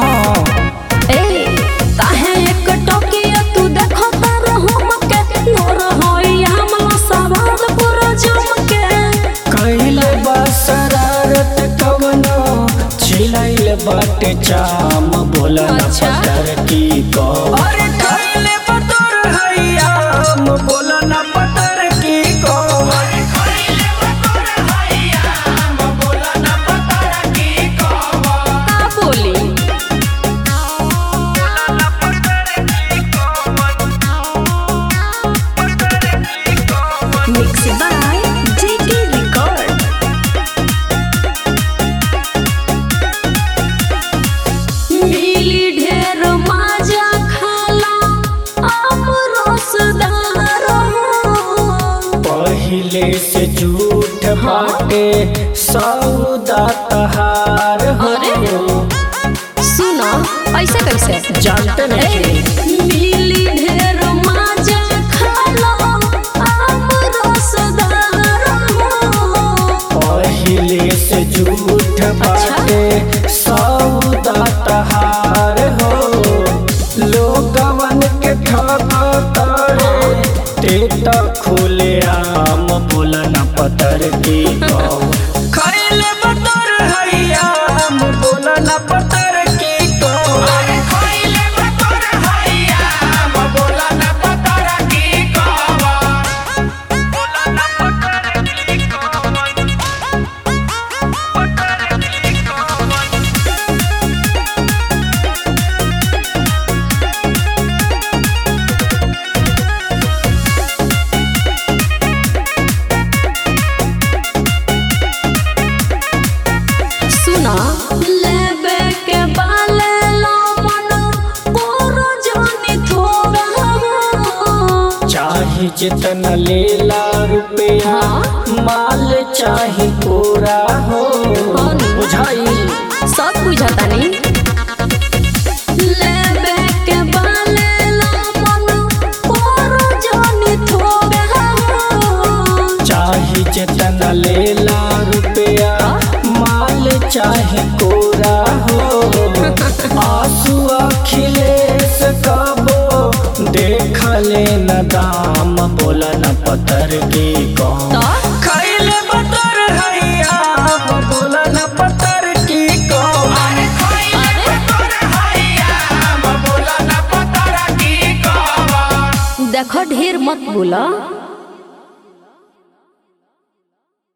हाँ ए काहे एक टोकिया तू देखो तार हमके नोर होई हमला सवाद पूरा जम के कैले बसरारत कवनो छिलैल बाटे चाम बोला न अच्छा। पतर की को अरे कैले बतर हैयाम बोला न पतर की को का बोली मिक्स बाय जेके रिकॉर्ड मिली ढेर माजा खाला आम रसदार पहिले से झूठ बाटे सौदा तहार हो अरे। सुनो ऐसे कैसे जानते नहीं मिली ढेर माजा खाला आम रसदार पहिले से झूठ बाटे सौदा तहार हो लोगवन के ठगतारे तेता खुले आम बोला न पतर की गौ खैले बतर हैयाम बोला न पतर की गौ सुना लेबे के बाले लो मन कोरो जानी थोड़ा चाहे जितना लेला रुपया हाँ। माल चाहे पूरा हो हाँ नी। बुझाई सब बुझाता नहीं लेबे के बाले लो मन कोरो जानी थोड़ा चाहे जितना लेला रुपया माल चाहे कोरा हो आंसू अखिलेश कबो देख ले न दाम बोला न पत्थर की कौन तो खैले बतर हैया बोला न पत्थर की कौन देखो ढेर मत बोला